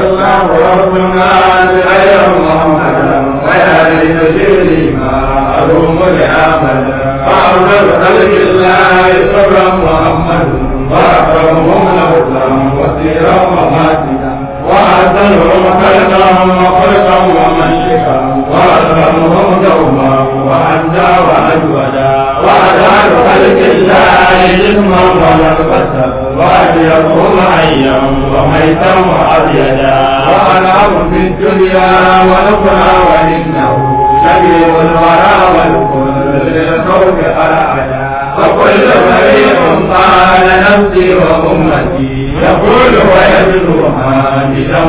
الله ربنا غير محمد ويا لي ما أروم لأحمد فأفضل خلق الله صبر محمد وأكرمهم نبلا وسيرا وماتنا وأحسنهم خلقا وخلقا ومنشكا وأكرمهم دوما وأندى وأجودا وأجعل خلق الله جسما ولبسا وأجرهم حيا وميتا وأبيدا وأنعم في الدنيا ونفرا وإنه شبيه الورى والكل للخوف أرعدا وكل فريق قال نفسي وأمتي يقول ويبدو حامدا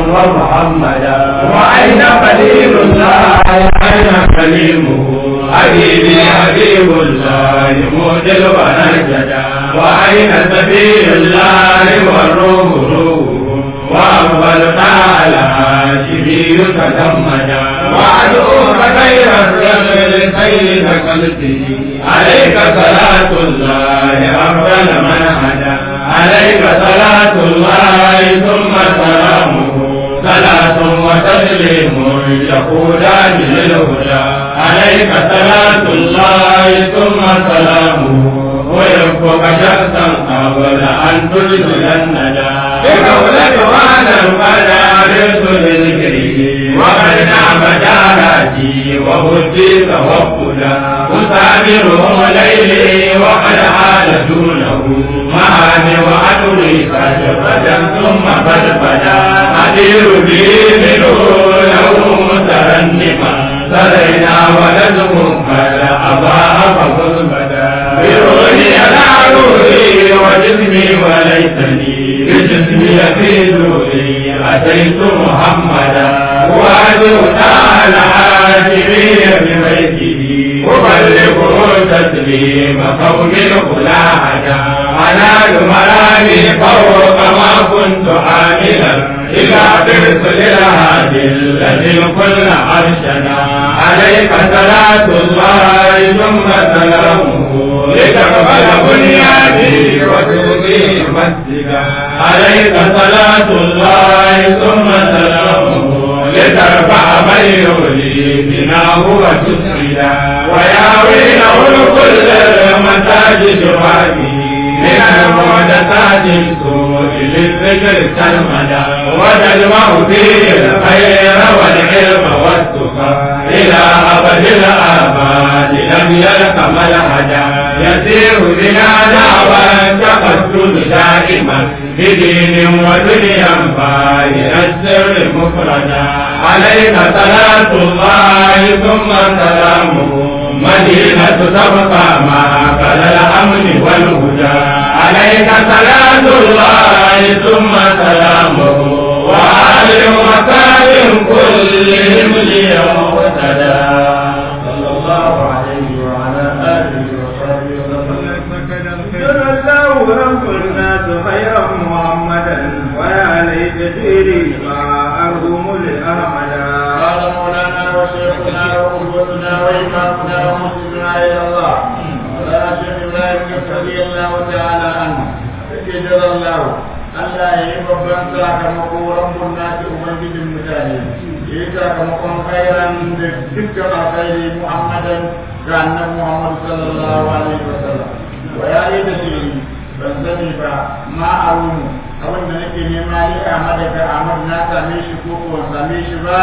ومحمدا وأين خليل الله أين كليمه حبيبي حبيب الله مودل ونجدا وأين سبيل الله والروح روح وأفضل تعالى شبيه تجمدا وأدعوك خير الرجل سيد قلبه عليك صلاة الله أفضل من هدى عليك صلاة الله ثم سلامه صلاة وتسليم يقولان للهدى عليك صلاة الله ثم سلامه ويكفك شخصا قبل أن تدخل الندى بقولك وانا قد عرفت لذكره وقد نعم جاراتي وهدي توكلا أسامره ليلي وقد حال دونه معاني وأدري فجفدا ثم فجفدا أدير به منه له مترنما سرينا ولدهم فلا أضاء فخذ بدا بروحي على روحي وجسمي وليتني بجسمي في روحي أتيت محمدا وأدعو تعالى حاجبي ببيته أبلغه تسليم قوم الخلاعة أنال مرامي فوق ما كنت عاملا إلى برسل الهادي الذي كل عرشنا عليك صلاة الله ثم سلامه لتقبل بنيادي وتوبي مسجدا عليك صلاة الله ثم سلامه لترفع من يولي بناه وتسجدا وياويله الكل المساجد هذه من المحدثات السوء للذكر كالمدى وتجمع فيه الخير والعلم والتقى إلى أبد الآباد لم يلق ملحدا يسير بنا دعوى التقدم دائما بدين ودنيا باين السر مفردا عليك صلاة الله ثم سلامه مدينة تبقى ما قال الأمن والهدى عليك صلاة الله ثم سلامه وآل وسلم كلهم ليوم اهتدى صلى الله عليه وعلى آله وصحبه وسلم جزا الله رب الناس خيرا محمدا ويا ليت سيري ما أرهم لأحمدا قال مولانا وشيخنا وقدوتنا وإمامنا ومسلمنا إلى الله ولا شيخ إبراهيم رضي الله تعالى عنه جزا الله Allah ya yi babban sakamako rabbun nasi ubangijin mutane ya yi sakamakon khairan da dukkan alkhairi Muhammadan ga annabi Muhammad sallallahu alaihi wasallam wa ya yi da shi ban sani ba ma arunu abin da nake nema ni Ahmad ga Ahmad na same shi ko ko same shi ba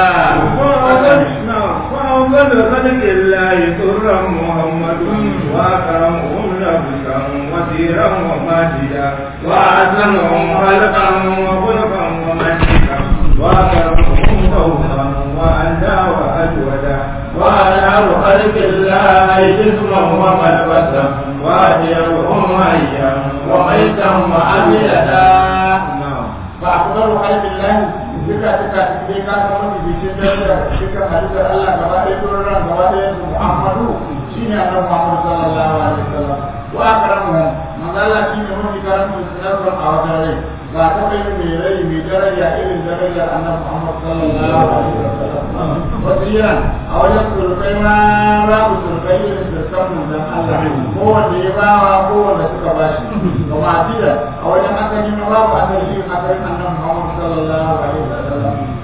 فأفضل خلق الله سرا محمد وأكرمهم نبسا وزيرا وماجدا وأحسنهم خلقا وخلقا ومنطقا وأكرمهم ذوقا وأندى وأجودا وأنعم خلق الله جسما وملبسا وأجرهم حيا وميتا وأبيدا فأفضل خلق الله duka duka dai ka san mafi bikin daraja duka halittar Allah gaba ɗaya turan ran gaba ɗaya su Muhammadu shine annabi Muhammad sallallahu alaihi wasallam wa akramu manzo Allah shine mafi karamin sunan a wajen rai ba ta kai mai rai mai daraja irin darajar annabi Muhammad sallallahu alaihi wasallam wasiyan a wajen surkai ma babu surkai irin surkan manzon Allah ko wanda ya bawa ko wanda suka bashi kuma a a wajen asali ma babu asali irin asalin annabi Muhammad sallallahu alaihi wasallam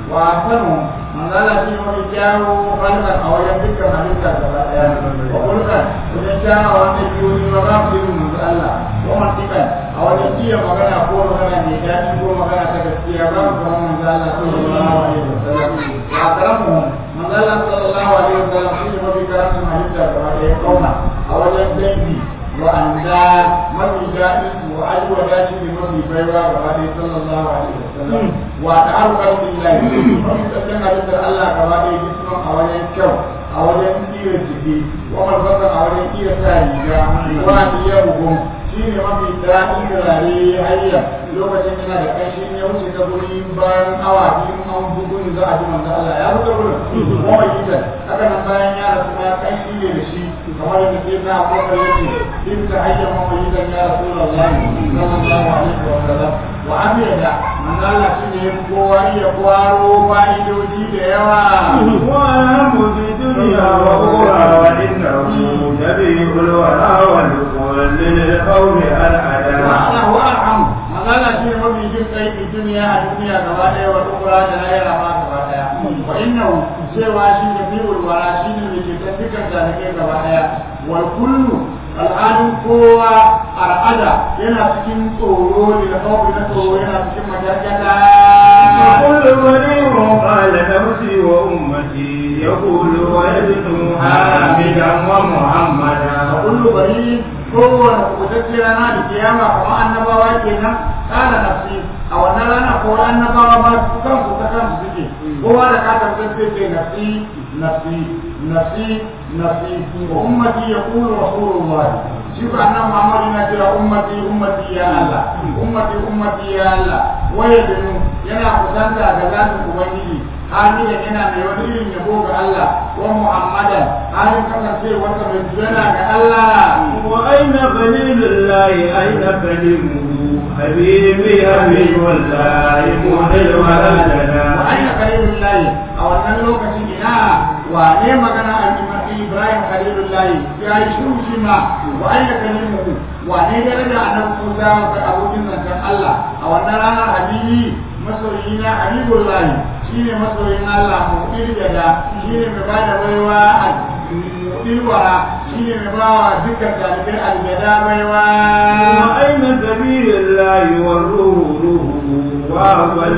hasanu manzala shi wani kyawo halkan a wajen dukkan halitta gaba daya wa kulkan wajen kyawo wanda biyoyi ba za su yi manzo Allah wa mantikan a wajen iya magana ko magana mai daɗi ko magana ta gaskiya ba mu kamar manzo Allah sallallahu alaihi wasallam ya karamu manzo Allah sallallahu alaihi wasallam shi ne mafi karatun halitta gaba daya kauna a wajen dangi wa'anda mafi daɗin wa ajiwa dace ne mafi baiwa gaba ɗaya sallallahu alaihi wasallam wa ta'aru qalbillahi mafi tsakin halittar Allah gaba ɗaya jisman a wajen kyau a wajen iya jiki wa malbasa a wajen iya sa riga wa iya bugun shi ne mafi daɗin turare hayya lokacin yana da ƙanshin ya wuce ta guri bayan awa biyu an bugun za a ji manzo Allah ya wuce gurin kuma yi haka nan bayan ya rasu ma ƙanshi ne da shi kamar yadda sai na abubakar yake in ta hayya mamayidan ya rasulullahi sallallahu alaihi wa sallam wa amiyada manzo Allah shine ya fi kowa iya kwaro fa'idoji da yawa وأهم في الدنيا وأخرى وإنه نبي الورى والكل للقوم الأداء وأنا هو أرحم manzo Allah shine mafi jin kai a duniya a duniya gaba ɗaya wa ukura da lahira ma gaba ɗaya wa innahu cewa shi ne bi'ul wara shine mai ke dukkan zalikai gaba ɗaya wal kullu al'adun kowa al'ada yana cikin tsoro da kawai na tsoro yana cikin majargata وكل منير قال نفسي وأمتي يقول ويدعو حامدا ومحمدا a kullu bari kowane kubutacce rana da kiyama kamar annabawa kenan kana nafsi a wannan rana ko annabawa ma su kansu ta kansu suke kowa da ka tabbatar ce nafsi nafsi nafsi nafsi wa ummati yaqulu rasulullah shi ko annabi Muhammad yana cewa ummati ummati ya Allah ummati ummati ya Allah waye da yana kusanta ga zatin ubangiji hali yana mai wani irin yabo ga Allah wa Muhammadan halin kasancewarsa mai jira ga Allah وأين خليل الله أين كلمه حبيبي حبيب الله مهل ولدنا وأين خليل الله أو أن اللوكة إنا wane magana a Ibrahim Khalilullahi ya yi shiru shi ma wa aina kalimuhu wane daraja annabi Musa ga abokin zancen Allah a wannan ranar habibi masoyi na Habibullahi shine masoyin Allah mu da shine mai bada baiwa a ilwara shine mai bawa dukkan talibai aljada baiwa وأين سبيل الله والروح روحه وأول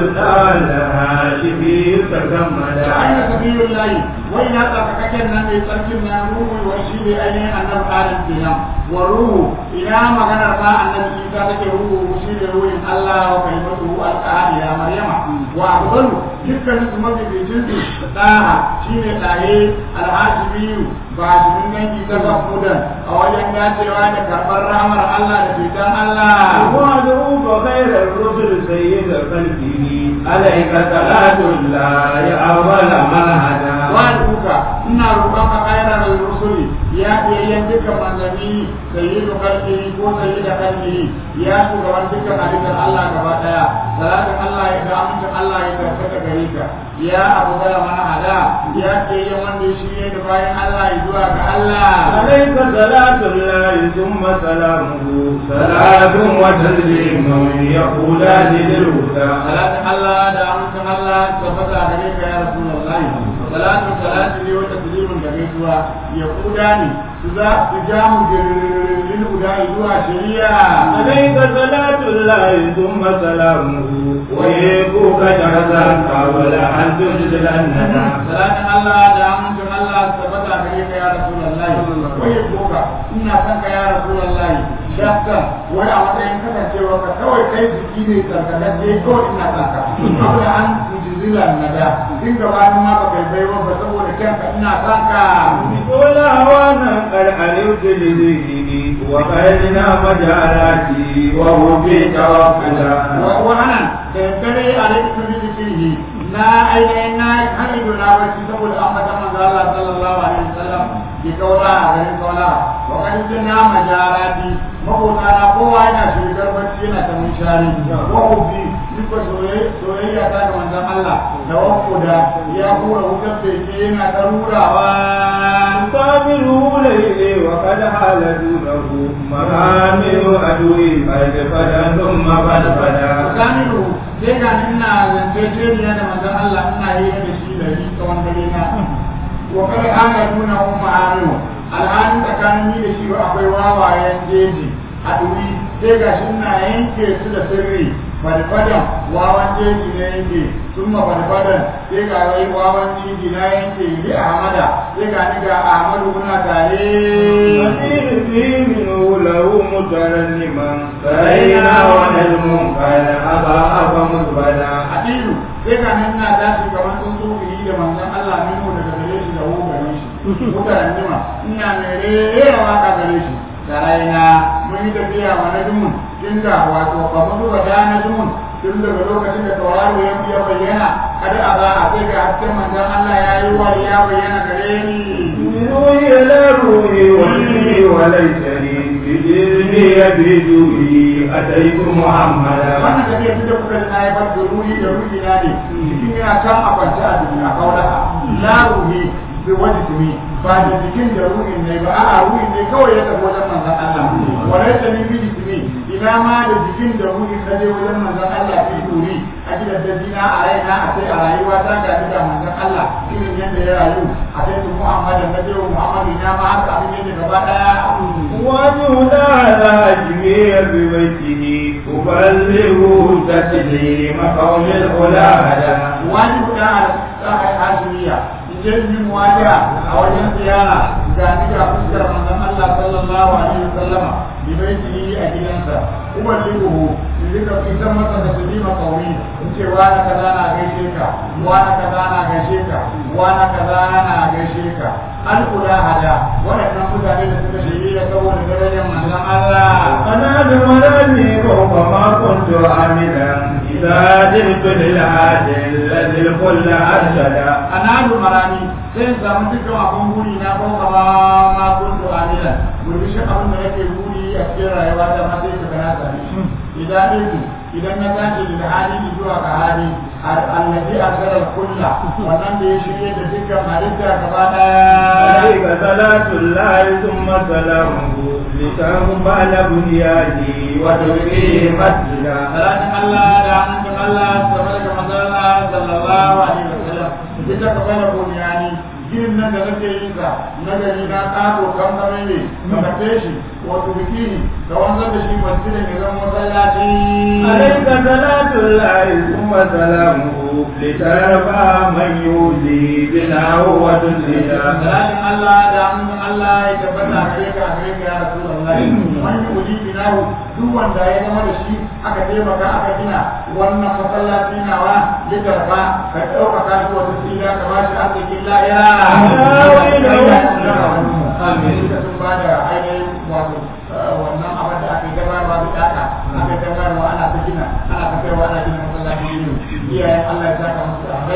لها شبيه da تكملا aina sabilun layi wai na tsarkakakken nan mai tsarkin na ruhu wa shi ne ainihin annabi adam kenan wa ruhu ina maganar ma annabi isa take ruhu shi ne ruhin Allah wa kalimatu alqaha ya maryama wa afdalu dukkanin su mabibicin su daha shine daye alhajibiyu ba jimin dangi ta zafudan a wajen dacewa da karɓar ramar Allah da fitan Allah وادعوك خير الرسل سيد خلقه عليك صلاة الله أول من هدى wa'aduka ina roƙonka khairar rusuli ya biyayyen dukkan manzanni sayyidu khalqihi ko sayyidu khalqihi ya shugaban dukkan halittar Allah gaba daya salatin Allah ya da amincin Allah ya tabbata gare ka ya abu gara mana hada ya biyayyen wanda ya shirye da bayan Allah ya zuwa ga Allah عليك صلاة الله ثم سلامه صلاة وتسليم يقولان للهدى salatin Allah da amincin Allah ya tabbata gare ka ya rasulullahi salatu salatu ne wata taslimin da gaisuwa ya kuda ne su za su ja mu jirgin guda zuwa shari'a عليك صلاة الله ثم سلامه ويبوك جرزا قبل أن تجزل الندى salatin Allah da amincin Allah su tabbata gare ka ya rasulullahi wai boka ina son ka ya rasulullahi shakka wai a matsayin kasancewa ka kawai kai jiki ne tsarkakacce kawai ina son ka abu da an jizilan nada in gabanin ma ba kai baiwa ba saboda kanka ina son ka ولا وانا قد علمت لذكري وقدنا مجالاتي وهو في توكلا wannan da dare a rikin zikirhi na ainihin na hanyar na barci saboda an mata manzo Allah sallallahu alaihi wasallam ki kaura a garin kaura wa kan jinna majarati makota na kowa yana shigar barci yana ta munshari wa hubbi duka soyayya ta ga manzon Allah da wakko da ya hura wutar beke yana ta rurawa قابله ليلي وقد حال دونه مرامي عدوي قد فدا ثم قد فدا Kamilu sai ga ina zance ce da manzon Allah ina yi da wa kada ana nuna hun ma'anu alhalin tsakanin ni da shi ba akwai wawayen jeji a duri sai ga shi ina yanke su da sirri fadfadan wawan jeji na yanke sun ma fadfadan sai ga wai wawan jeji na yanke li ahmada sai ga ni ga ahmadu muna tare فقيل فيه منه له مترنما فرينا ونجم قد أضاء فمثبتا adilu sai ga nan na tashi kamar sun so yi da manzon Allah min mu daga gare shi da hu gare shi mutanen jima ina mai rera waka gare shi da raina mun yi tafiya wa najmun tun da wato kamar zuwa da najmun tun daga lokacin da tauraro ya biya bayyana kada a za a sai ga hasken manzon Allah ya yi wa ya bayyana gare ni من روحي إلى روحي وجهي وليتني بجسمي بجوهي أتيت محمدا wannan tafiya tun da kuka na yi bar da ruhi da ruhi na ne cikin yana can a kwance a duniya kaulaka la ruhi bi wani tumi ba da jikin da ruhin ne ba a'a ruhin ne kawai ya tafi wajen manzon Allah walai ta ni bi tumi ina ma da jikin da ruhin na je wajen manzon Allah fi duri a gidan da dina a raina a sai a rayuwa ta ga da manzon Allah irin yadda ya rayu a sai su Muhammadin na je wa Muhammadu ina ma haka abin yadda gaba daya وجهنا على أجميع ببيته أبلغه تسليم قوم الأولى هدى wani guda a tsakar hashimiya idan yin wajiya a wajen ziyara ga ni ga fuskar manzon Allah sallallahu alaihi wasallama bi baitihi a gidansa kuma lihu in rika fitan masa da sulima kauri in ce wani kaza na gaishe ka wani kaza na gaishe ka wani kaza na gaishe ka an kula hada waɗannan mutane da suka shirya saboda darajar manzon Allah أنا بمرني فوق ما كنت عاملا إذا جئت للعادل الذي الكل أرشدا analu marami sai in samu dukkan abin buri na ko kama ma kuntu amila gurbishin abin da nake buri a cikin rayuwa ta ma sai ka gana sami shi idan ɗinku idan na tashi da hali zuwa ga hali annabi arsala kulla wannan da ya shirye da dukkan halitta gaba daya عليك صلاة الله ثم سلامه لتقبل بنياني وتبقي مسجدا salatin Allah da hannun Allah tabar da manzala sallallahu alaihi wasallam ita ka bana buniyani ginin nan da nake yin sa na gari na kato kan kame ne ka kafe shi wato bikini ka wanzar da shi masjidin ya zama masallaci عليك صلاة الله ثم سلامه لترفع من يؤذي بنا وتسجدا salatin Allah da hannun Allah ya tabbata a gare ka a gare ka ya Rasulullah man yuji binahu duk wanda ya zama da shi aka taimaka aka gina wannan masallaci nawa litarfa ka ɗaukaka shi wata tsira ka ba shi arzikin lahira amin suka sun ba da ainihin wato wannan abin da aka yi gabarwa da ɗaka aka yi gabarwa ana ta gina ana ta kaiwa ana gina masallaci ne iyayen Allah ya saka musu a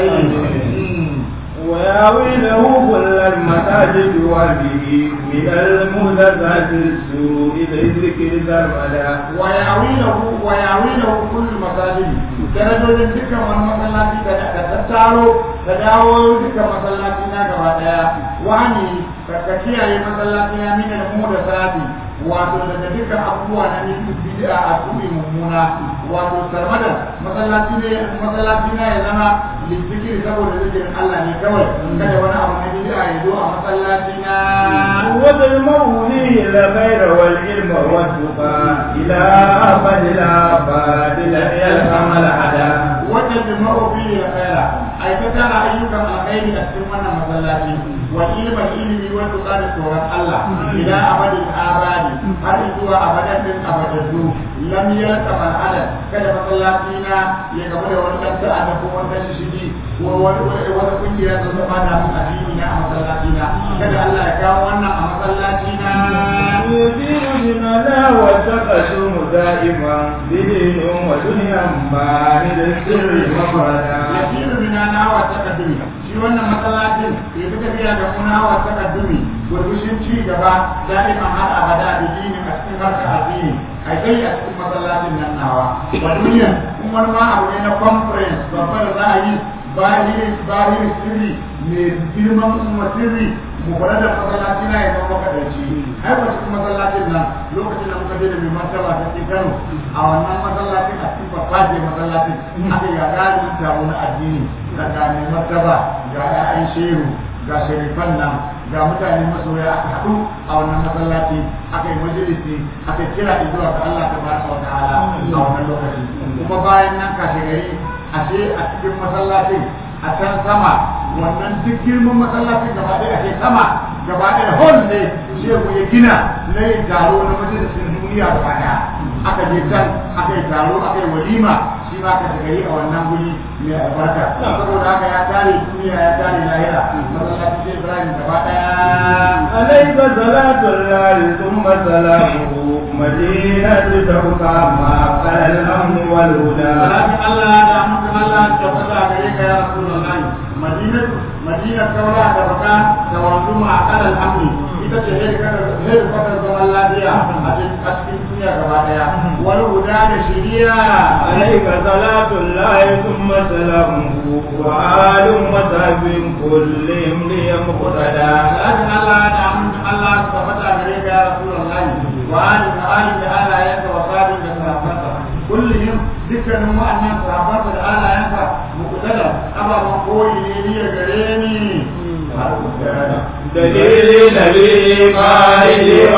وياوي له كل المساجد وبه من المهدثات السوء ذكر ذرمدا ويعويله ويعويله كل المساجد درجojin dukkan wani masallaci da ka tattaro da dawo dukkan masallaci na gaba daya wani ka kiyaye masallaci na mina da mu da sati wato daga dukkan abubuwa na nufin bid'a a tumi mummuna wato sarmadan masallaci ne masallaci na ya zama lizzikiri saboda zikirin Allah ne kawai kada wani abu na bid'a ya zo a masallaci na وتجمعه فيه الخير والعلم والتقى إلى أبد الآباد لن يلهم العدا wanda jima'u fiye da khaira ai ta tara ayyukan alkhairi a cikin wannan masallaci wa ilma ilmi wa tuqa da tsoron Allah ila abadin abadi har zuwa abadan din abadaddu lam yalqa man adad kada masallaci na ya gaba da wani dan sa'a da kuma wani shishigi ko wani wani kungiya da zama da mun addini na a masallaci na kada Allah ya kawo wannan a masallaci na يدين بنا وتقدم دائما بدين ودنيا بارد السر مفردا yasiru bina na wa takaddumi shi wannan masallacin ya fi tafiya da kuna wa takaddumi gurbushin ci gaba da'iman har abada da dini a cikin harka addini a kai a cikin masallacin nan nawa wa duniya in wani ma abu ne na conference babbar da za a yi bahiri bahiri sirri mai girman kuma sirri mu kula da masallaci na ya zama kadanci ai ba cikin masallacin nan lokacin da muka je da mai martaba ta cikin Kano a wannan masallacin a cikin fafaje masallacin aka ga galibin taro na addini daga mai martaba ga 'ya'yan shehu ga sharifan nan ga mutane masoya aka haɗu a wannan masallaci aka yi majalisi aka kira zuwa ga Allah tabaraka wa ta'ala a wannan lokaci kuma bayan nan kashe gari ashe a cikin masallacin a can sama wannan duk girman masallacin gaba ɗaya ake sama gaba ɗaya hall ne shehu ya gina na yin taro na majalisin duniya gaba ɗaya aka je can aka yi taro aka yi walima shi ma ka gari a wannan guri mai albarka saboda haka ya tare duniya ya tare lahira masallacin sai ibrahim gaba ɗaya عليك صلاة الله ثم سلامه مدينة تبقى ما قال الأمن والهدى ولكن الله da mutum Allah ya fada gare ka ya Rasulullahi Madinatu Madina kaula da baka da wanzu ma akal amni ita ce hedi kada hedi kada zaman lafiya a cikin duniya gaba daya wal huda da shiriya عليك صلاة الله ثم سلامه وآل وصحب كلهم ليمقتدى Salatin Allah da mutum Allah ya fada gare ka ya Rasulullahi wa ali da ali da alayanka wa sabin da sahabbansa kullum dukkanin wa'annan sahabbansa da alayanka muqtada ababan koyi ne ni gare ni دليل نبي قائد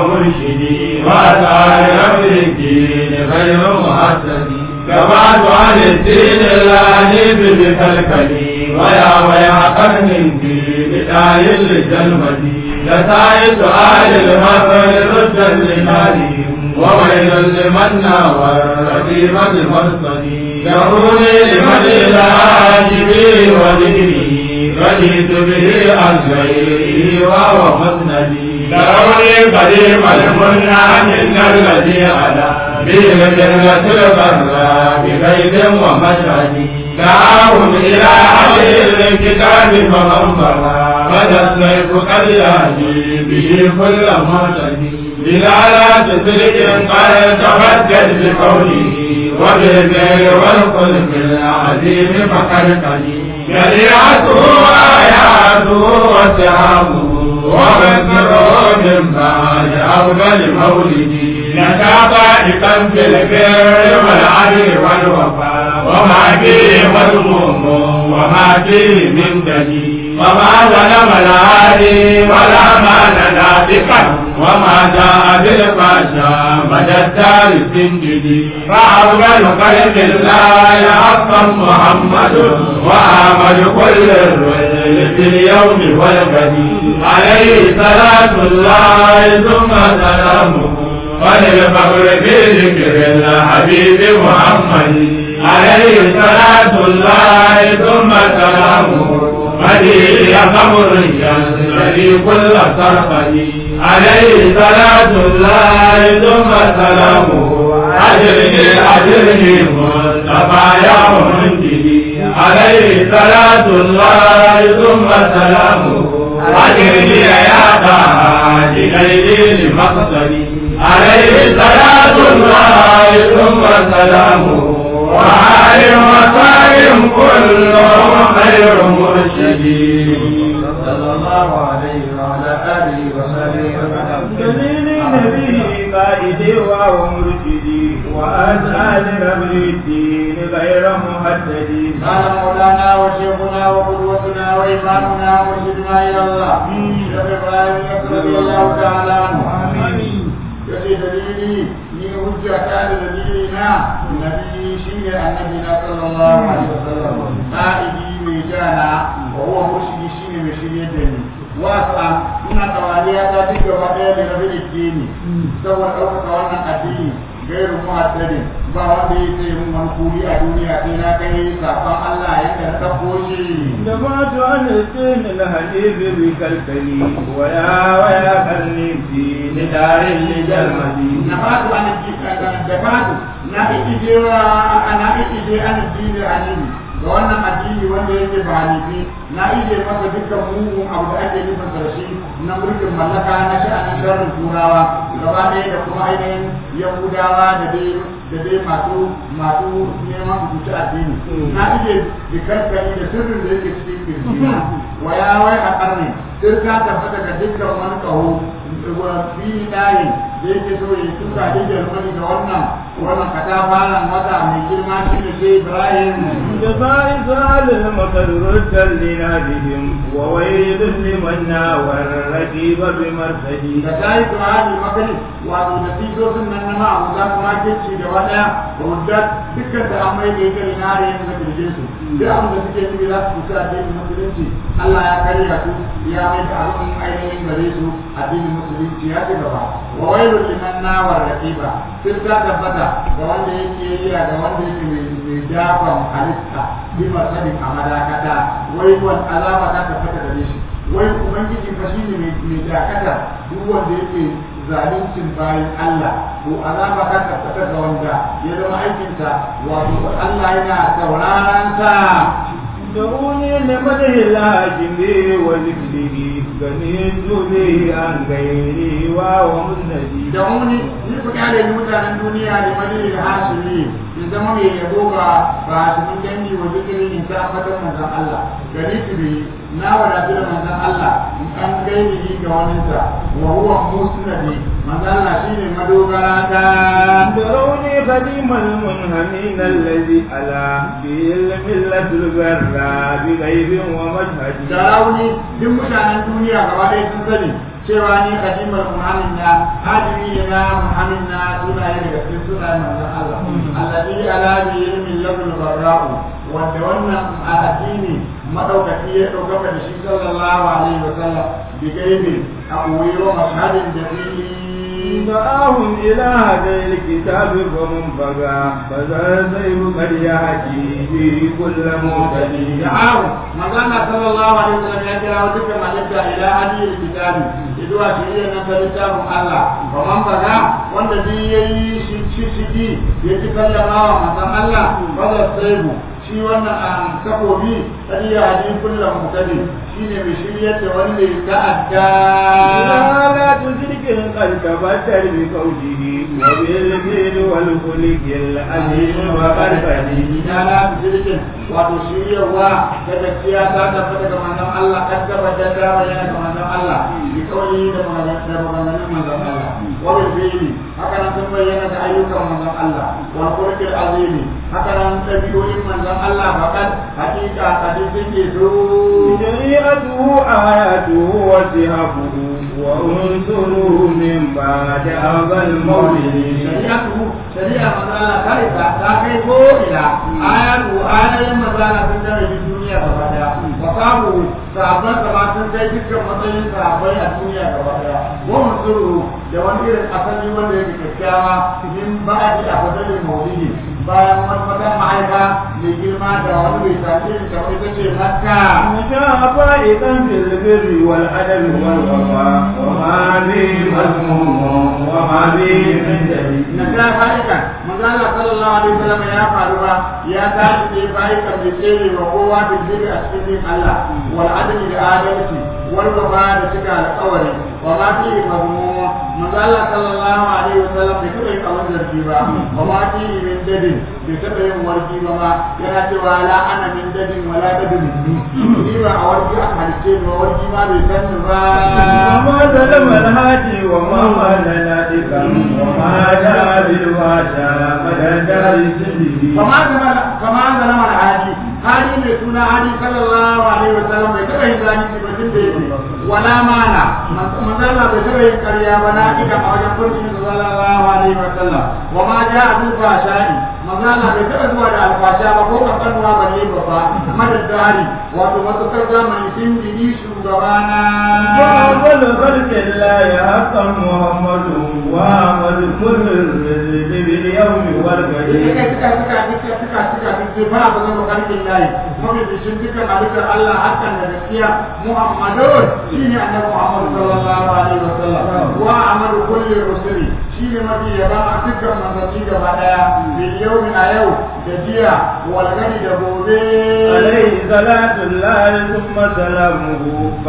ومرشدي وسائر أمر الدين غير محسدي كما عن الدين العنيف بكالكلي ويا ويا قرن في بداية الجلمدي لسائل سؤال المثل ردا لناديهم وويل لمن ناور رقيب المرصدي يقول لمن العاجب وذكره رضيت به عن غيره وهو مسندي لروني قديم المنى من الذي على به الجنة الغراء بغيب ومشهد دعاهم إلى أهل الكتاب فمن برا بدا السيف قد يهدي به كل معتدي دلالات صدق قد تبدل بقوله وبالبر والخلق العظيم فقد قديم شريعته آياته وسهامه ومذكره من بعد أفضل مولدي لك ضائقا في البر والعدل والوفاء وما فيه مذموم وما فيه من دليل وما ظلم العالي ولا ما نافقا وما جاء بالفحشاء مدى الدار السنجدي فأفضل خلق الله حقا محمد وآمد كل الرسل في اليوم والغد عليه صلاة الله ثم سلامه وللفخر في ذكر الحبيب محمد عليه صلاة الله ثم سلامه بديع قبر الذي كل صرفه عليه صلاة الله ثم سلامه أجرني أجرني مصطفى يا منجدي عليه صلاة الله ثم سلامه أجرني يا قائد ليلي لمقصدي عليه صلاة الله ثم سلامه وآل وسلم كلهم خير مرشدين صلى الله عليه وعلى آله وسلم دليل نبي قائدي ومرشدي وأسأل رب الدين غير محددي قال مولانا وشيخنا وقدوتنا وإمامنا ومرشدنا إلى الله شيخ إبراهيم رضي الله تعالى عنه yace dalili ni hujja ta da dalili na nabi shine annabi na sallallahu alaihi wasallam qa'idi mai jana wa huwa murshidi shine mai shirye da ni wasa ina tawaliya ta duk gaba daya da rabi addini saboda ɗaukaka wannan addini gairu muhaddadin ba wanda ya ce mun wani kuri a duniya sai na kai sakon Allah yadda na ɗauko shi دفعت عن الدين الحديث بكالكلي ويا ويا قرني في ندار لجلمدي na fatu an da fatu na ikijewa na ikije an dini anini ga wannan addini wanda yake ba hanifi na ije masa dukkan mugun abu da ake nufin da shi na mulkin mallaka na sha'anin sharrin turawa gaba ɗaya da kuma ainihin yahudawa da dai da dai masu masu neman su ci addini na ije bikarkari da sirrin da yake cikin kirjina wa ya wai a ƙarni sirka tabbata ga dukkan wani ƙaho wa fi ɗayin da yake so ya tuka da jarmani da wannan wannan katafaren wata mai girma shi ne sai Ibrahim جزاء سؤال المطر ردا لنادهم وويل لمن ناوى الركيب بمرسله da ta yi tuhari makani wato da tisosin nan na ma'a za su makirci da wada da wadda dukkan da an mai da ita da nare yin da kirjin su duk abin da suke nufi za su kusa addinin musulunci Allah ya karya su ya mai da abin ainihin gare su addinin musulunci ya ci gaba wa wailul liman nawar raqiba sun ta tabbata ga wanda yake yi da wanda yake mai dafan halitta bi masadin a madakata wai wani azaba ta tabbata gare shi wai ubangiji fa shine mai mai dakata duk wanda yake zaluncin bayan Allah to azaba ta tabbata ga wanda ya zama aikinsa wato Allah yana sauraron sa دعوني لمدح الله جميع وذكره غنيت به عن غيري وهو مسندي da wani ni ku kyale ni mutanen duniya da madalil hasili in zama mai yabo ga ba hasimin dangi wa zikirin in ta fatan manzon Allah gari su bi na wadatu da manzon Allah in an gaini ga waninsa wa huwa musnadi manzon Allah shine madogara ta دروني قديم المنهمين الذي ألا به الملة البراء بغيب ومشهد Sarauni duk mutanen duniya gaba ɗaya sun sani cewa ni kadimar muhammin na hadimi ne na muhammin na sunaye daga cikin sunayen manzon Allah alladhi ala bi ilmin labul barra'u wanda wannan a addini madaukaki ya dauka da shi sallallahu alaihi wa sallam bi gaibi a koyi wa mashhadin jami'i دعاهم إلى هذا الكتاب فهم بغى فذا سيف قد يهدي به كل مهتدي da'ahu magana sallallahu alaihi wasallam ya kira dukkan malaka ila hadiyar kitabi zuwa shirya na ta littafin Allah wa man baga wanda bi yayi shi shi shi ya ci kallama wa manzon Allah ba za saibu shi wannan an kafobi kadi ya hadi kullum mutadi shine mai shiryar da wanda ya ta'adda لا لا تشرك قد تبتل بقوله وبالفعل والخلق العظيم وقد فدي ina na jirgin wato shiryarwa da gaskiya ta tafi daga manzon Allah kan tabbatar da bayyana ga manzon Allah bi kawai da maganganun manzon Allah wa bil fi'li haka nan sun bayyana da ayyukan manzon Allah wa qur'il azimi haka nan tabi'o'in manzon Allah fakat hakika hadisin ke zo شريعته آياته وسهبه وانصره من بعد أبا المولد shari'atu shari'a manzala ta isa ta kai ko ila ayatu ayoyin manzala sun tare da duniya gaba daya wa sabu sahabban gaba sun kai dukkan matsayin sahabbai a duniya gaba daya wa musuru da wani irin asali wanda yake kyakkyawa min ba'di a fadalin maulidi bayan wani wata mahaifa mai girma da wani mai tafi da ita ce makka مشى فائقا في البر والعدل والوفاء وما به مذموم وما به من دليل na ta fa'ika manzo Allah sallallahu alaihi wasallam ya faru ba ya tashi ne fa'ika da tsere wa kowa da zuri a cikin Allah wal adli da adalci wal wafa da cika alƙawari wa ma fi mazmuma manzo Allah sallallahu alaihi wasallam bai taɓa yin abin zargi ba wa ma fi min dadin bai taɓa yin warki ba ma yana cewa la ana min dadin wala dadin ni ba a warki aka halice ni ba warki ma bai san ni ba وما ظلم الهادي وما مال نادقا وما جاء بالواشى مدى دار سنه kama zama kama zama alhaji hali mai suna hali sallallahu alaihi wa sallam bai taɓa yin zalunci ba tun da yake wala mana manzala bai taɓa yin ƙarya ba na ika a wajen kurkin sallallahu alaihi wa sallam wa ma ja a duba sha'i manzala bai taɓa zuwa da alfasha ba ko kankanuwa ba ne ba ba madad dari wato matukar zamani sun jini shugabana وأول خلق الله حقا محمد وأحمد كل الرزق باليوم suka والقدير suka suka suka suka suka suka fara ba zama karfin layi mafi bishin dukkan halittar Allah hakan da gaskiya Muhammadun shine annabi Muhammad sallallahu alaihi wasallam wa amadu kulli rusuli shine mafi yaba a dukkan manzanni gaba daya bil yawmi a yau da jiya wal gani da gobe عليه صلاة الله ثم سلامه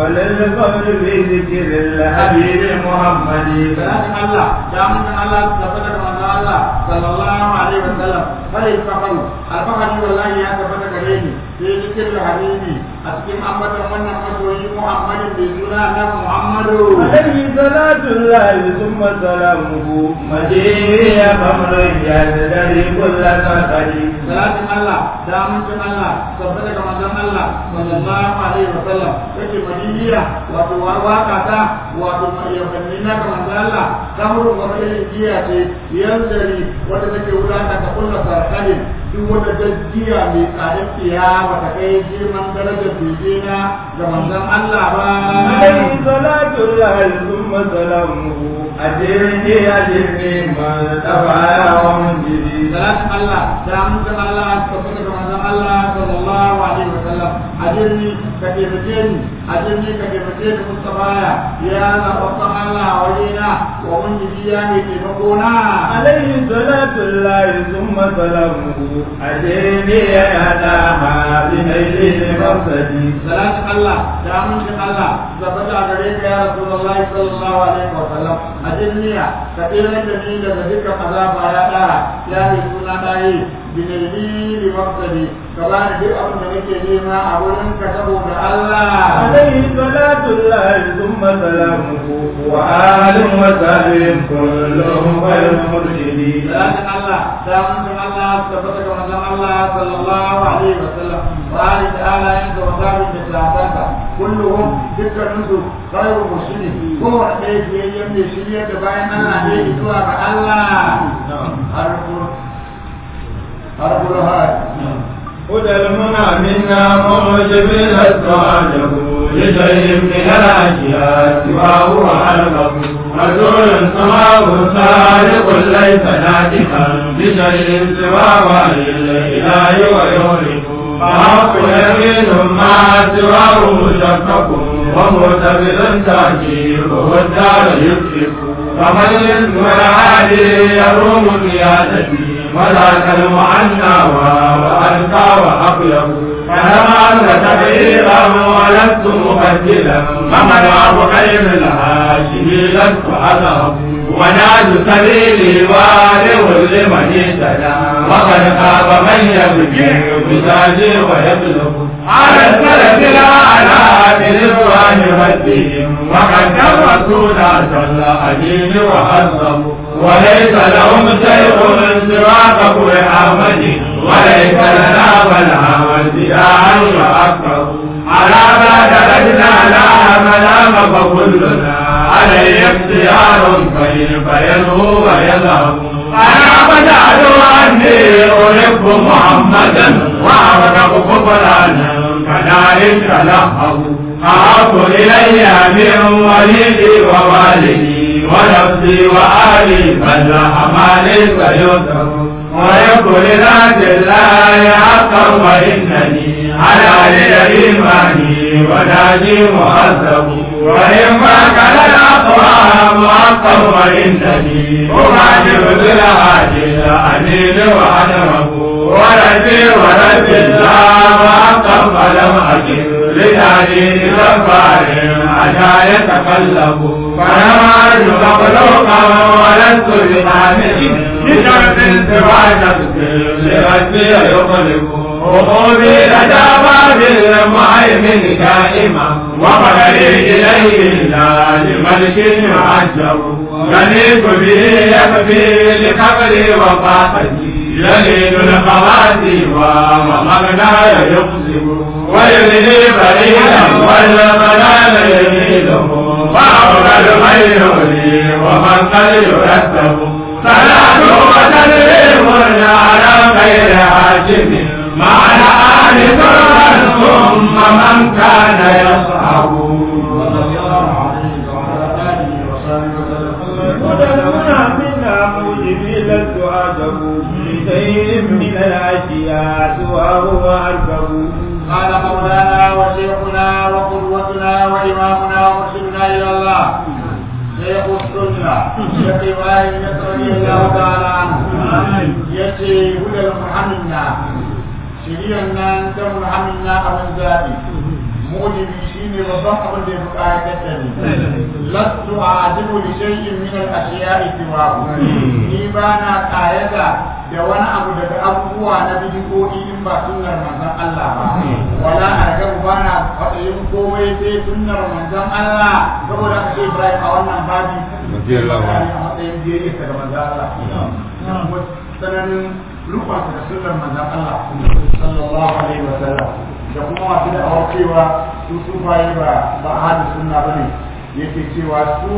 فللقول بذكر الحبيب محمد salatin Allah da mun Allah da fadar manzo Allah sallallahu alaihi wasallam fare fakaru alfahari wallahi ya tabbata gare ni sai zikir habibi a cikin ambatan wannan masoyi muhammadin bai suna na muhammadu عليه صلاة الله ثم سلامه مجيء أمر يدري كل سفر salatin Allah da amincin Allah tabbata daga manzon Allah sallallahu alaihi wa sallam yake madiniya wato waka ta wato yabanni na ga manzon Allah kamar wata irin giya ce yanzari wanda take wulaka ta kulla sarkalin duk wata gajiya mai tsadar tsiya bata kai girman darajar bege na ga manzon Allah ba عليه صلاة الله ثم سلامه أجرني أجرني ما تبع ومنجدي salatin Allah da amincin Allah tabbata daga manzon Allah sallallahu alaihi wa sallam ajirni ka taimake ni ajirni ka taimake ni Mustafa ya zaɓaɓɓen Allah a wajena wa mun ya mai taimako na عليه صلاة الله ثم سلامه أجرني أداها بنيل مقصدي salatin Allah da amincin Allah tabbata a gare ka ya Rasulullah sallallahu alaihi wa sallam ajirni ka taimake ni daga dukkan azaba ya ɗara ya mai suna ɗaye binaili li maqsadi ka bani duk abin da nake nema a wurin ka saboda Allah عليه صلاة الله ثم سلامه وآل وسلم كلهم غير مرشدين salatin Allah da mutum Allah tabbata ga manzon Allah sallallahu alaihi wa sallam wa ali ta'ala yin da wasabin da sahabansa kulluhum dukkanin su khairu muslimi ko wanda yake yin da shirya da bayan Allah ne zuwa ga Allah harfur harfur hay هدى المنى منا موجب الأسراره لشيء من الأشياء سواه وحلقه رسول سماه صادق ليس ناطقا بشيء سوى وحي الإله ويهلك فحق يمين ما سواه مشكك ومعتبر تعجيبه الدار يكشف فمن الاسم العالي يروم قيادتي وذاك المعنى وأنكى وأقلب فلما أنت تغييرا ولست مبدلا فمن أبو خير الهاشمي لست أذهب وناد سبيلي والغ لمن اهتدى وقد خاب من يبكي بتاجي ويبلغ على السلف الأعلى برضوان ربهم وقد كرسوا صلى أدين وعظموا وليس لهم شيء من سواك محمد وليس لنا بلها وازداعا وأكبر على ما درجنا لا ملام فكلنا عليه اختيار كيف ينهو ويذهب أنا بدأت أني أحب محمدا وأرغب كفرانا كذلك لهب أعط إلي من وليدي ووالدي ونفسي وآلي بل أمالي فيذهب ويقول ذات الله حقا وإنني على للإيمان وناجي مهذب وإما كان الأقوام حقا وإنني أغادر بالعاجل أنيل وأدرب وربي ورب الله حقا فلم أجد لتعليل غفار عشا يتقلب فلم أرجو مخلوقا ولست بحامل بشرط سوى نفسي لربي يخلق وقومي لدى باب المهيمن كائما وقدري إليه لا لملك يعجب غنيت به يكفي لقبري وفاقتي يلين الخواتي ومغنى يقسم ويلهي بريدا والمنال يميله وأفضل من يولي ومن قد يرتب صلاة وتسليم على خير هاشم مع آل فرعون ثم من كان يصحب ودلونا منا موجب لست أعجب لشيء من الأشياء وهو أركب قال مولانا وشيخنا وقدوتنا وإمامنا ومرشدنا إلى الله شيخ السنة شيخ إبراهيم رضي الله تعالى عنه يأتي هدى محمدنا شريعنا كم محمدنا أبن زادي موجبي شيني babban abin da ya fi ƙayatar da ni lastu a ajibu da shay'in min al-ashiya'i siwahu ni ba na ƙayata da wani abu daga abubuwa na bidiyoyi in ba sunnar manzon Allah ba wala argabu ba na yin komai sai sunnar manzon Allah saboda haka sai Ibrahim a wannan babi Radiyallahu anhu. a matsayin biyayya ga manzon Allah kuma tsananin rukunsa da sunnar manzon Allah sallallahu alaihi wa sallam da kuma masu da awar cewa su sufaye ba ba ahadu sunna bane yake cewa su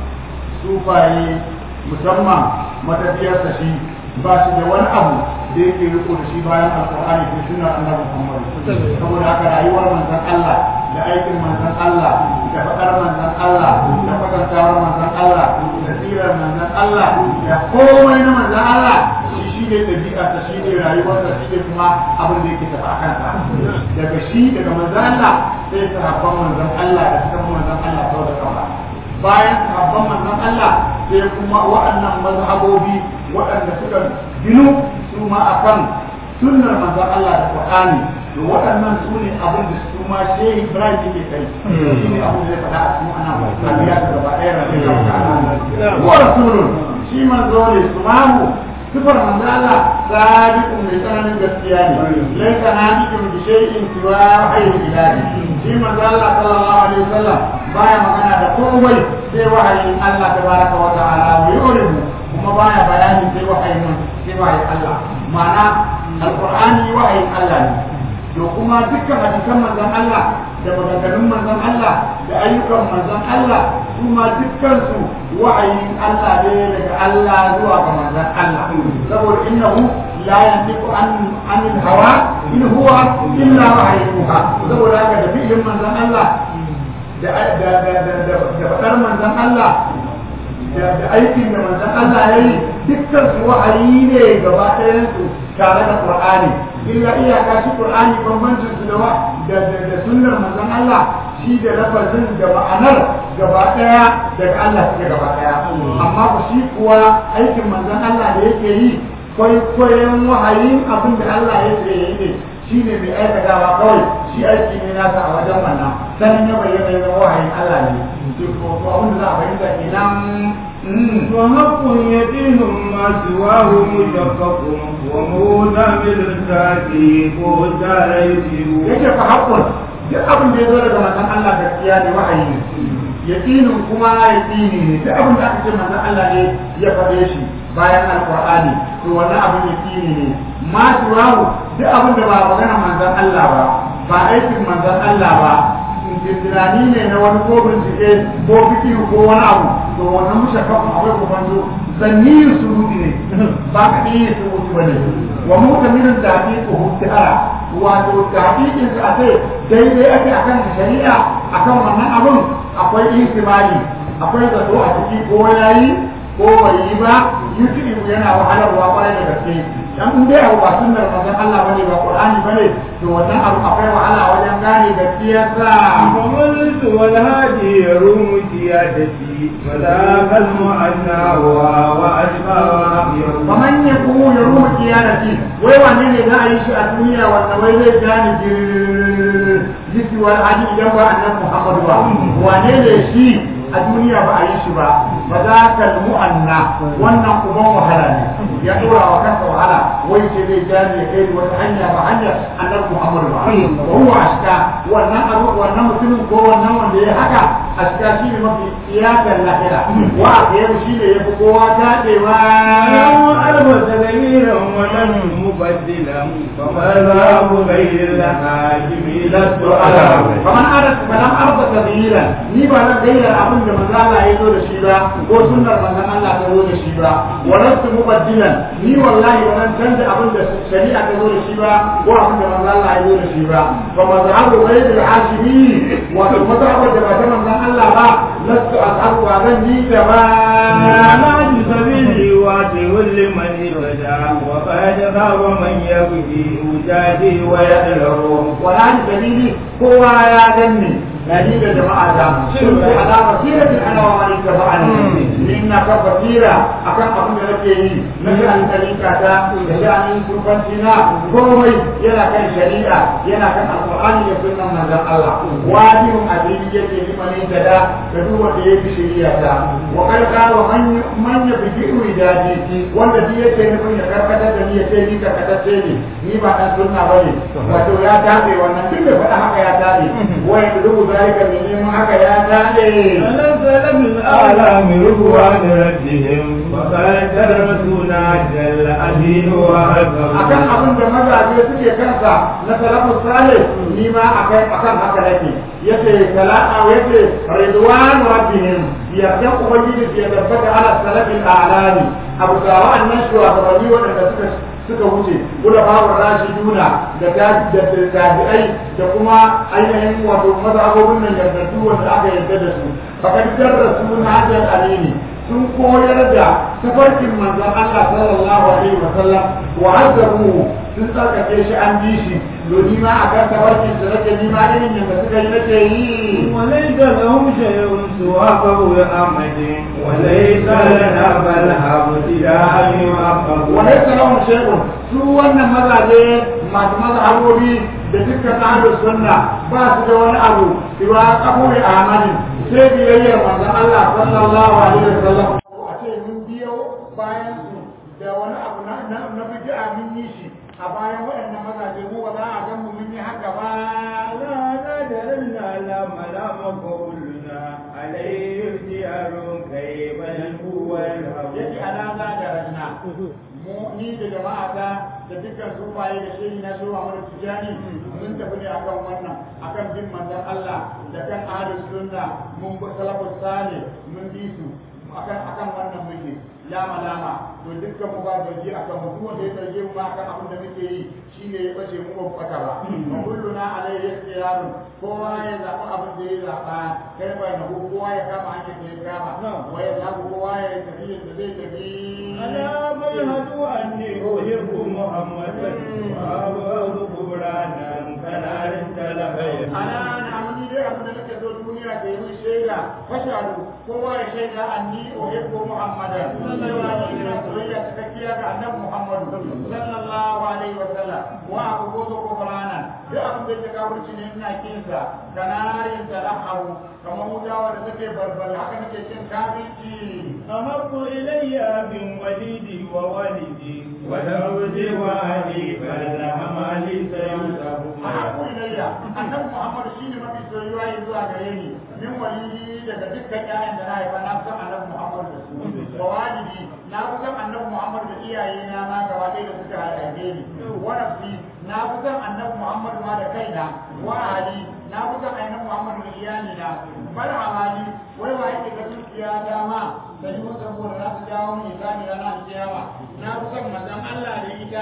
sufaye musamman matafiyarsa shi ba shi da wani abu da yake riko da shi bayan alkur'ani da sunnar annabi Muhammad saboda haka rayuwar manzon Allah da aikin manzon Allah da faɗar manzon Allah da kwatantawar manzon Allah da tsirar manzon Allah da komai na manzon Allah shi shi ne ɗabi'arsa shi ne rayuwarsa shi ne kuma abin da yake tafi a kansa daga shi daga manzon Allah sai sahabban manzon Allah da suka manzon Allah sau da kafa bayan sahabban manzon Allah sai kuma waɗannan mazhabobi waɗanda suka ginu su ma akan sunnar manzon Allah da Qur'ani to waɗannan su ne abin da su ma Shehu Ibrahim yake kai shi ne abin da ya faɗa a cikin ana tabiya da gaba ɗaya da wa rasulun shi manzo ne su mamu sifar manzo Allah sadiqun mai tsananin gaskiya ne laisa nadiqun bi shay'in siwa wahyi ilahi shi manzo Allah sallallahu alaihi wasallam baya magana da komai sai wahayin Allah tabaraka wa ta'ala mai yurimu kuma baya bayani sai wahayin sai wahayin Allah ma'ana alqur'ani wahayin Allah ne to kuma dukkan hadisan manzon Allah da maganganun manzon Allah da ayyukan manzon Allah su ma dukkan su wa'ayin Allah ne daga Allah zuwa ga manzon Allah saboda innahu la yantiqu an anil hawa in huwa illa wahyuha saboda haka da fi'ilin manzon Allah da da da da da fadar manzon Allah da da aikin da manzon Allah yayi dukkan su wa'ayi ne gaba ɗayan su tare da Qur'ani illa iyaka shi Qur'ani bambancin su da da da sunnar manzon Allah shi da lafazin da ma'anar gaba daya daga Allah suke gaba daya amma ku shi kuwa aikin manzon Allah da yake yi kwaikwayon wahayin abin da Allah yake yi ne shi ne mai aikatawa kawai shi aiki ne nasa a wajen wannan sanin ya bayyana ya zama wahayin Allah ne to ko abin da za a fahimta kenan وحق يتيم ما سواه مشقق وموسى بالكافي قوتا يسير yake fa haƙƙun duk abin da ya zo daga manzon Allah gaskiya ne wahayi ne yaqinin kuma yaqini ne duk abin da aka ce manzon Allah ne ya faɗe shi bayan alqur'ani to wannan abin yaqini ne ma turahu duk abin da ba magana manzon Allah ba ba aikin manzon Allah ba tunani ne na wani ko bincike ko fiki ko wani abu to wannan mushakkakun akwai kubanto zanniyin suruti ne ba ka iya suruti ba ne wa mutamirin da haƙiƙu hutara wato tahqiqin sa ce daidai ake akan shari'a akan wannan abun akwai ihtimali akwai zato a ciki ko yayi ko bai yi ba yutubu yana wahalarwa kwarai da gaske dan in dai abu ba sunnar manzon Allah bane ba Qur'ani bane to wannan abu akwai wahala wajen gane gaskiyar sa وملت والهادي يروم سيادتي وذاك المعنى وأشباه faman ya kuma ya rumu kiyarati wai wane ne za a yi shi a duniya wanda wai zai gane jisiwar hadi idan ba annabi Muhammadu ba wane ne shi a duniya ba a yi shi ba ba za ka mu'anna wannan uban wahala ne ya dora wa kansa wahala wai ce zai gane ya kai wata hanya ba hanya annabi Muhammadu ba wa huwa ashka wannan abu wannan mutumin ko wannan wanda ya haka ashka shi ne mafi iyakar lahira wa a shi ne ya fi kowa taɗewa لو ألف تغييرا ولم مبدلا فمذهب غير الحاكم لست على فمن أرد فلم أرد تغييرا ni ba zan gayyar abin da manzo Allah ya zo da shi ba ko sunnar manzon Allah ta zo da shi ba walastu mubaddilan ni wallahi ba zan canza abin da shari'a ta zo da shi ba ko abin da manzo Allah ya zo da shi ba fa mazhabu ghayr al-hashimi wa mazhabu da ba ta manzon Allah ba lastu ashabu wa zan yi da ba أنا بسبيلي واتي لمن يرجع وقد خاب من يبكي وجادي ويدلو wala ni dalili kowa ya ganni na ni da jama'a da sun ce ala basiratin ana wa man ittaba'ani ni ina ka basira akan abin da nake yi na sha'anin tarika ta da sha'anin kurbanci na komai yana kan shari'a yana kan alqur'ani da sunnan manzon Allah wajibin abin yake liman da da duk wanda ya bi shari'a ta wa kar qala man man yabi ridadi wanda shi yake nufin ya karkatar da ni ya ce ni karkatacce ne ni ba dan sunna bane wato ya tabe wannan duk da faɗa haka ya tabe wai duk zalika ne neman haka ya tabe ونزل من أعلام رضوان ربهم وقال رسولنا جل أدين akan وعظم abin da mazaje suke kansa na salafus salih ni ma akai akan haka nake yace sala'a yace ridwan rabbihim yarda ubangiji ya tabbata ala salafil a'lami abu da wa'annan shugabanni waɗanda suka suka wuce kula babu rashiduna da ta- da da tabi'ai da kuma ainihin wato mazhabobin nan yardattu wanda aka yarda da su fakad darrasu na hajjar alini sun koyar da tafarkin manzon Allah sallallahu alaihi wa sallam wa azzaruhu sun tsarkake shi an bi shi domin ma akan tafarkin su nake ni ma irin yadda suka yi nake yi وليس لهم شيء سوى قول أحمد وليس لنا بل ابتداء يعقب وليس لهم شيء su wannan mazaje masu mazhabobi da dukkan ahlus sunna ba su da wani abu siwa kaburi ahmadin sai biyayyar manzon Allah sallallahu alaihi wasallam a ce mun biyo bayan su da wani abu na na na bid'a mun yi shi a bayan waɗannan mazaje mu ba za a ga mu mun yi haka ba لا نادرنا لا ملام قولنا عليه اختيار كيف ينبو yake ويذهب alama da ranna mu ni da jama'ata da dukkan sufaye da shehi na shehu Ahmad Tijani mun tafi ne akan wannan akan bin manzon Allah da kan ahlus sunna mun bi salafus salih mun bi su akan akan wannan muke lama lama to dukkan mu ba gaji akan mu duk wanda ya zarge mu ma akan abin da muke yi shine ya bace mu ba kwata ba wa kulluna alayhi ikhtiyarun kowa ya zaɓi abin da ya zaɓa kai ba na kowa ya kama hanyar da ya kama wa ya zaɓi kowa ya tafi yadda zai tafi ألا مشهد أني أحب محمدا وأبغض قبرانا كنار تلفيت ana na amini dai abin da nake so duniya ta yi min shaida fashadu kowa ya shaida anni uhibbu muhammadan sallallahu alaihi wa sallam soyayya cikakkiya ga annabi muhammadu sallallahu alaihi wa sallam wa abu gozo ko farana duk abin da ke kafirci ne ina kinsa kanarin talaharu kamar mutawa da take balbal haka nake kin kafirci أحب إلي من وليدي ووالدي ولوزي وأهلي فالهم لي سيوسف ahabu ilayya annabi muhammad shine mafi soyuwa ya zuwa gare ni min waliyi daga dukkan ƴaƴan da na haifa na san annabi muhammad da su wa walidi na fi san annabi muhammad da iyaye na ma gaba ɗaya da suka haife ni wa nafsi na fi san annabi muhammad ma da kaina wa ahli na fi san annabi muhammad da iyali na bar amali wai wa yake ga dukiya dama da yi masa saboda za su jawo ni zani ranar kiyama na fi san manzon Allah da ita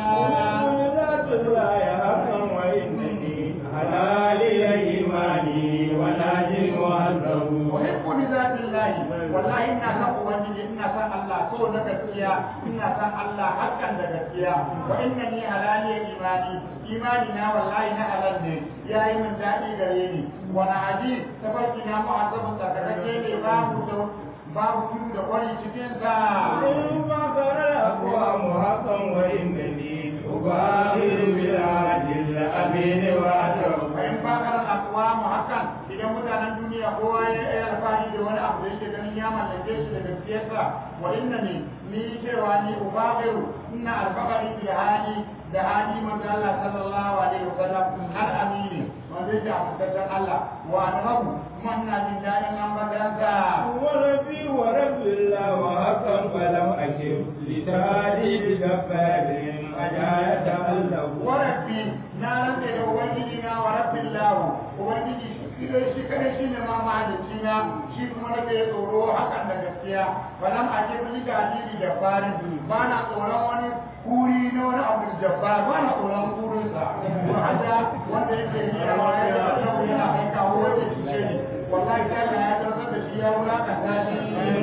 ذات الله حقا وإنني حلالي إيماني وناجي وأنه uhibbu li zati llahi wallahi ina san ubangiji ina san Allah so na gaskiya ina san Allah hakan da gaskiya wa innani halali imani imani na wallahi na halal ne yayi min dadi gare ni wa na hadi tabarki na mu'azzabun tsakakake ne babu da babu tudu da kwari cikin sa إن فقر الأقوام حقا وإنني أباهر بالعاجل الأمين وأتوب bayan bakar akwamu hakan idan mutanen duniya kowa ya yi alfahari da wani abu da yake ganin ya mallake shi da gaskiyarsa wa inna ne ni cewa ni ubahiru ina alfahari bil hali da hali manzo Allah sallallahu alaihi wasallam har amini wanda yake amintaccen Allah wa annabu kuma ina jin daɗin ambatansa وربي ورب الله وحقا فلم أكن لتعديل جبار أجاية الله warabbi na rantse da ubangiji na wa rabbin lahu ubangiji shi dai shi kadai shi ne ma mahalicci na shi kuma nake tsoro hakan da gaskiya falam a ce bi da hadiri da farin ba na tsoron wani kuri na wani abu da jabbar ba na tsoron kurinsa ko hada wanda yake yi a wani da yau yana kai kawo wanda shi ce ne wallahi ta Allah ya tarbar da shi ya wulakanta shi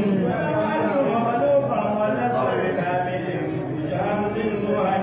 مخلوقا ونصر كامل بشمس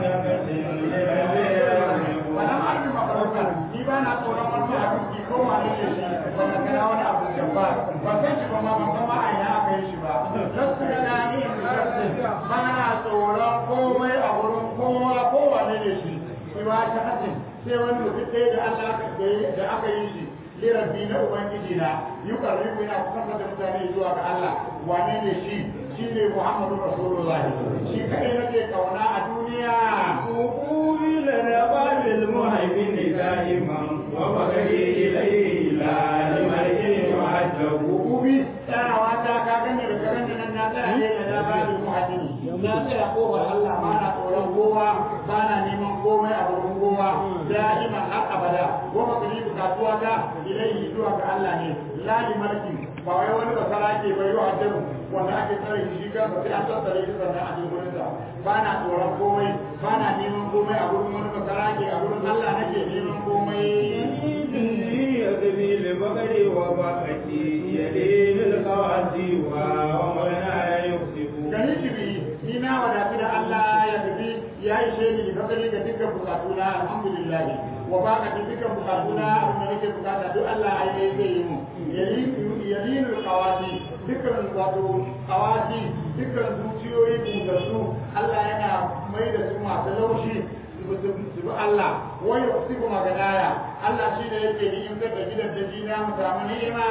مهنكة لربي wannan abin mafarauta ni ba na tsoron wani abin ki ko wane ne shi ba na kana wani abu jabbar ba san shi ba ma ban san ma a ina aka yi shi ba nasu da gani in shafin ba na tsoron komai a wurin kowa kowane ne shi shi ba ta hajjin sai wani mutum ɗaya da Allah da aka yi shi lirabi na ubangiji na yi karribu yana kusa da mutane zuwa ga Allah wane ne shi shi ne Muhammadu Rasulullah shi kai nake kauna a duniya وقومي لنا باب المهيمن دائما وبغي إليه لا لمرء وحده Kubi tsarawa ta ka gane da karen nan na tsaya ne da na bani muhaddini na tsaya kofar Allah ba na tsoron kowa ba na neman komai a wurin kowa da'iman har abada ko makani bukatuwa ta ilaihi zuwa ga Allah ne lali malaki ba wai wani basara ke bai yi hajjaru wanda ake tsare shi shi kansa sai an tattare shi sannan a cikin wurinsa ba na tsoron komai ba na neman komai a wurin wani basara ke a wurin Allah nake neman komai يغني لبغري وبقتي يلين القواسي ومنا يكسب gani kibi ni na wadatu da Allah ya tafi ya yi sheni da fasali ga dukkan bukatuna alhamdulillah wa baka da dukkan bukatuna abin da nake bukata duk Allah ai ne zai yi mu yalinu qawati dukkan wato qawati dukkan zuciyoyi bungassu Allah yana mai da su masu laushi su bi Allah wai su kuma gadaya Allah shi ne yake ni in da gidan da jina mu samu ni'ima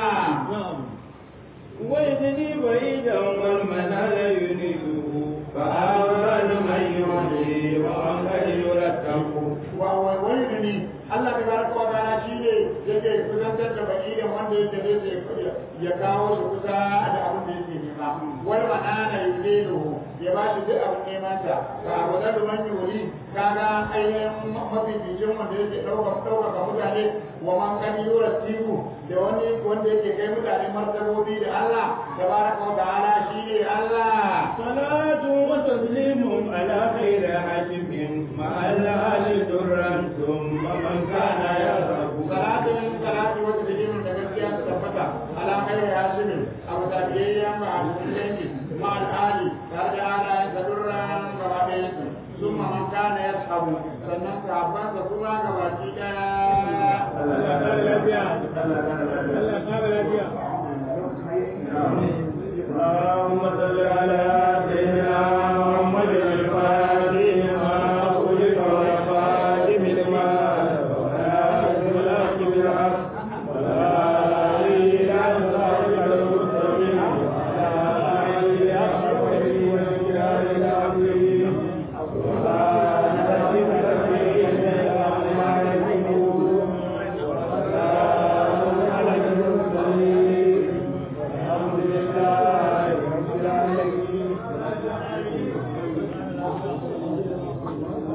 ويدني بعيدا والمنال ينيده فأول من يهدي ومن قد يرتب wani gani Allah ta baraka wa ta'ala shi ne yake kusantar da baki da wanda yake ne sai ya kawo shi kusa da abin da yake nema wani manana yuzilu ya ba shi duk abin neman sa ka abu da man yuri kaga ainihin mafificin wanda yake ɗaukar ɗaukaka mutane wa man kan yura tiku da wani wanda yake kai mutane martabobi da Allah tabaraka wa ta'ala shi ne Allah صلاة وتسليم على خير حاكم مع الآل درا ثم من كان يرغب salatin salati wata da jimin da gaskiya ta tabbata ala kai ya shirin abu da biyayya ma a cikin ma al'ali tare da ala ya sadurran gaba da yanzu sun ma man kana ya sabu sannan sahabban sa kuma gaba ki daya Allah kare lafiya. Allah kare lafiya. اللهم صل على